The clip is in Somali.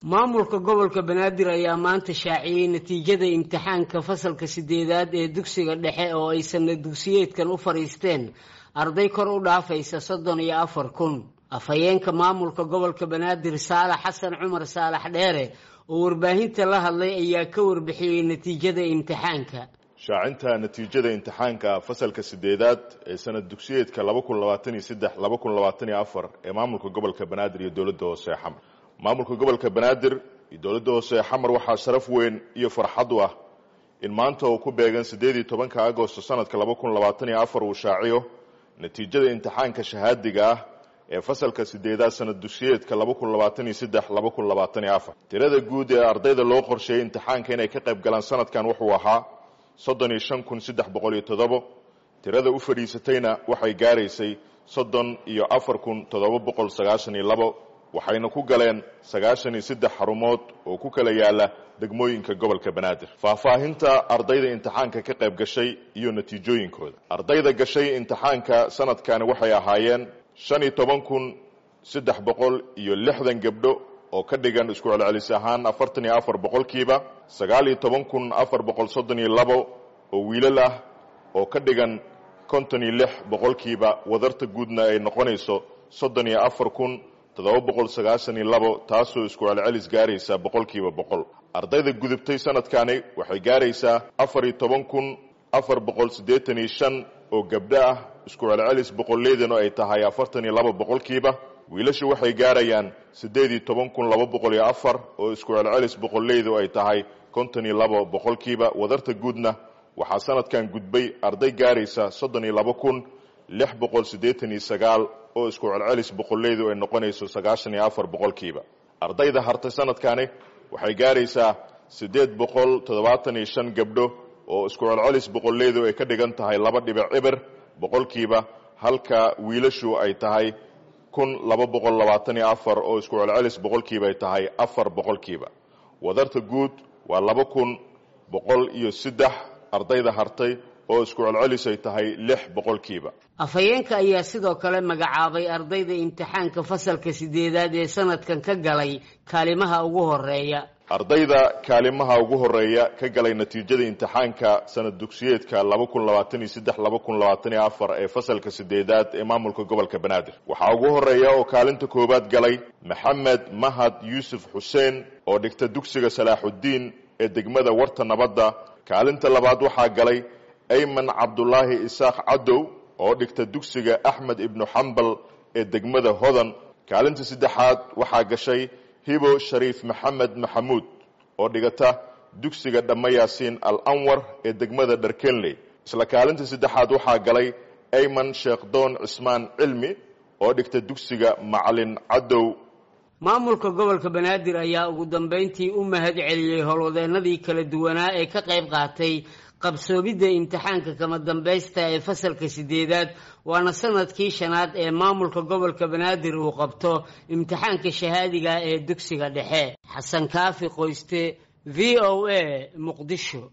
maamulka gobolka banaadir ayaa maanta shaaciyey natiijada imtixaanka fasalka sideedaad ee dugsiga dhexe oo ay sana dugsiyeedkan u fadhiisteen arday kor u dhaafaysa soddon iyo afar kun afhayeenka maamulka gobolka banaadir saalax xasan cumar saalax dheere oo warbaahinta la hadlay ayaa ka warbixiyey natiijada imtixaanka shaacinta natiijada imtixaanka fasalka sideedaad ee sanad dugsiyeedka laba kun labaatan iyo saddex laba kun labaatan iyo afar ee maamulka gobolka banaadir iyo dowladda hoose ee xamar maamulka gobolka banaadir iyo dowladda hoose ee xamar waxaa sharaf weyn iyo farxad u ah in maanta uu ku beegan siddeed iyo tobanka agosto sanadka laba kun labaatan iyo afar uu shaaciyo natiijada imtixaanka shahaadiga ah ee fasalka sideedaad sanad dugsiyeedka laba kun labaatan iyo saddex laba kun labaatan iyo afar tirada guud ee ardayda loo qorsheeyey imtixaanka inay ka qayb galaan sanadkan wuxuu ahaa soddon iyo shan kun saddex boqol iyo toddobo tirada u fadhiisatayna waxay gaaraysay soddon iyo afar kun toddoba boqol sagaashan iyo labo waxayna ku galeen sagaashan iyo saddex xarumood oo ku kala yaala degmooyinka gobolka banaadir faahfaahinta ardayda imtixaanka ka qayb gashay iyo natiijooyinkooda ardayda gashay imtixaanka sanadkani waxay ahaayeen shan iyo toban kun saddex boqol iyo lixdan gabdho oo ka dhigan isku celcelis ahaan afartan iyo afar boqolkiiba sagaal iyo toban kun afar boqol soddon iyo labo oo wiilal ah oo ka dhigan konton iyo lix boqolkiiba wadarta guudna ay noqonayso soddon iyo afar kun toddoba boqol sagaashan iyo labo taasoo isku celcelis gaaraysa boqolkiiba boqol ardayda gudubtay sanadkani waxay gaaraysaa afar iyo toban kun afar boqol siddeetan iyo shan oo gabdho ah isku celcelis boqolleydanu ay tahay afartan iyo laba boqolkiiba wiilashu waxay gaarayaan siddeed iyo toban kun laba boqol iyo afar oo isku celcelis boqolleydu ay tahay konton iyo laba boqolkiiba wadarta guudna waxaa sanadkan gudbay arday gaaraysa soddon iyo laba kun lix boqol siddeetan iyo sagaal oo isku celcelis boqolleydu ay noqonayso sagaashan iyo afar boqolkiiba ardayda hartay sanadkani waxay gaaraysaa siddeed boqol toddobaatan iyo shan gabdho oo isku celcelis boqolleydu ay ka dhigan tahay laba dhibic cibir boqolkiiba halka wiilashu ay tahay kun laba boqol labaatan iyo afar oo isku celcelis boqolkiiba ay tahay afar boqolkiiba wadarta guud waa laba kun boqol iyo saddex ardayda hartay oo isku celcelis ay tahay lix boqolkiiba afhayeenka ayaa sidoo kale magacaabay ardayda imtixaanka fasalka sideedaad ee sanadkan ka galay kaalimaha ugu horeeya ardayda kaalimaha ugu horeeya ka galay natiijada imtixaanka sanad dugsiyeedka laba kun labaatan iyo saddex laba kun labaatan iyo afar ee fasalka sideedaad ee maamulka gobolka banaadir waxaa ugu horeeya oo kaalinta koowaad galay maxamed mahad yuusuf xuseen oo dhigta dugsiga salaaxuddiin ee degmada warta nabadda kaalinta labaad waxaa galay ayman cabdulaahi isaaq cadow oo dhigta dugsiga axmed ibnu xambal ee degmada hodan kaalinta saddexaad waxaa gashay hibo shariif maxamed maxamuud oo dhigata dugsiga dhamma yaasiin al anwar ee degmada dharkenley isla kaalinta saddexaad waxaa galay ayman sheekhdoon cismaan cilmi oo dhigta dugsiga macalin cadow maamulka gobolka banaadir ayaa ugu dambeyntii u mahad celiyey howlwadeennadii kala duwanaa ee ka qayb qaatay qabsoomidda imtixaanka kama dambaysta ee fasalka sideedaad waana sanadkii shanaad ee maamulka gobolka banaadir uu qabto imtixaanka shahaadiga ee dugsiga dhexe xasan kaafi qoyste v o a muqdisho